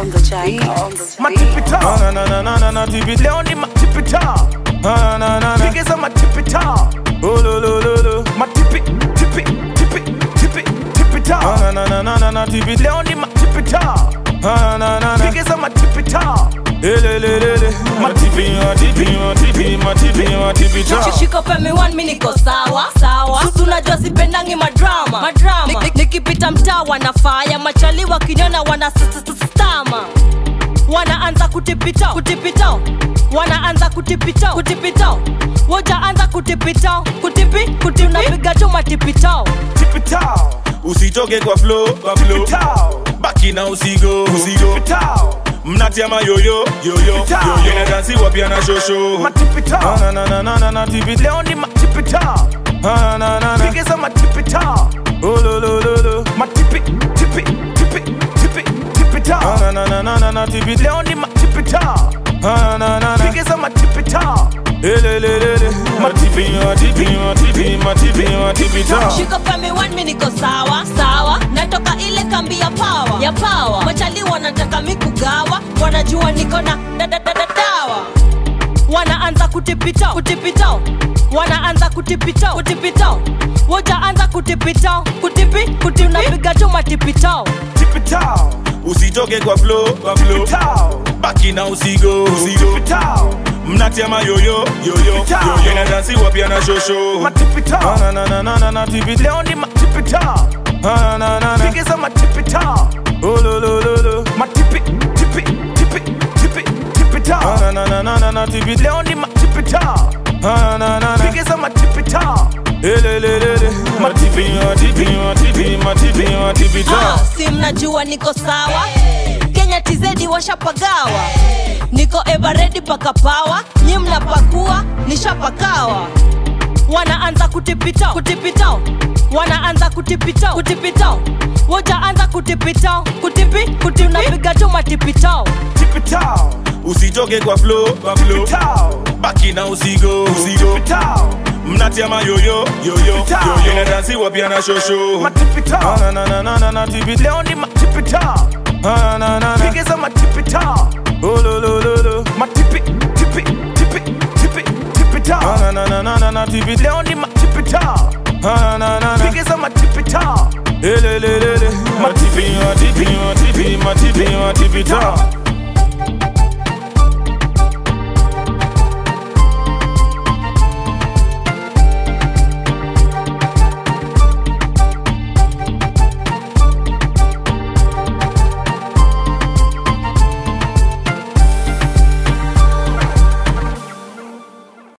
on the jack, on the matipita Na na na na na na tipi leo ni matipita Na na na na pigeza matipita Oh lo lo lo lo matipi tipi tipi tipi tipita Na na na na na na tipi leo ni matipita Na na na na pigeza matipita Ele le le le Matipi matipi matipi matipi matipi ta shika femi one mi niko sawa sawa Susu unajua sipendangi madrama madrama Nik- nik- nikipita mtaa wanafaya machali wakiniona wana stama wanaanza kutipita kutipita wanaanza kutipita kutipita wojaanza kutipita kutipi kuti unapiga tu matipitao tipita Usitoke kwa flow kwa flow tipita Baki na usigo usigo tipita Mnatia mayoyo yoyo Pita. yoyo Inadansiwa pia na shosho matipita Na na na na na na tipi leo ni matipita Na na na na pigeza matipita Oh lo lo lo lo matipi tipi tipi tipi tipita Na na na na na na tipi leo ni matipita Na na na na pigeza matipita Ele le le le Matipi matipi matipi matipi matipi ta shika femi one mi niko sawa sawa natoka ile kambi ya pawa ya pawa machali wanataka mi kugawa wanajua niko na dadadadadawa wanaanza kutipita kutipita wanaanza kutipita kutipita wojaanza kutipita kutipi kuti unapiga tu matipitao tipita Usitoke kwa flow kwa flow tipita Baki na usigo usigo tipita Mnatia mayoyo yoyo Pita. yoyo Inadansiwa pia na shosho matipita Na na na na na na tipi leo ni matipita Na na na na pigeza matipita Oh lo lo lo lo matipi tipi tipi tipi tipita Na na na na na na tipi leo ni matipita Na na na na pigeza matipita Ele le le le Matipi matipi matipi matipi matipi ta Ah, si mnajua niko sawa kenya tizedi washapagawa niko everedi paka pawa nyi mnapakua nishapakawa wanaanza kutipita kutipita wanaanza kutipita kutipita wojaanza kutipita kutipi kuti unapiga tu matipitao tipita Usitoke kwa flow kwa flow tipita Baki na usigo usigo tipita Mnatia mayoyo yoyo Pita. yoyo Inadansiwa pia na shosho matipita Na na na na na na tipi leo ni matipita Na na na na pigeza matipita Oh lo lo lo lo matipi tipi tipi tipi tipita Na na na na na na tipi leo ni matipita Na na na na pigeza matipita Ele le le le Matipi matipi matipi matipi matipi ta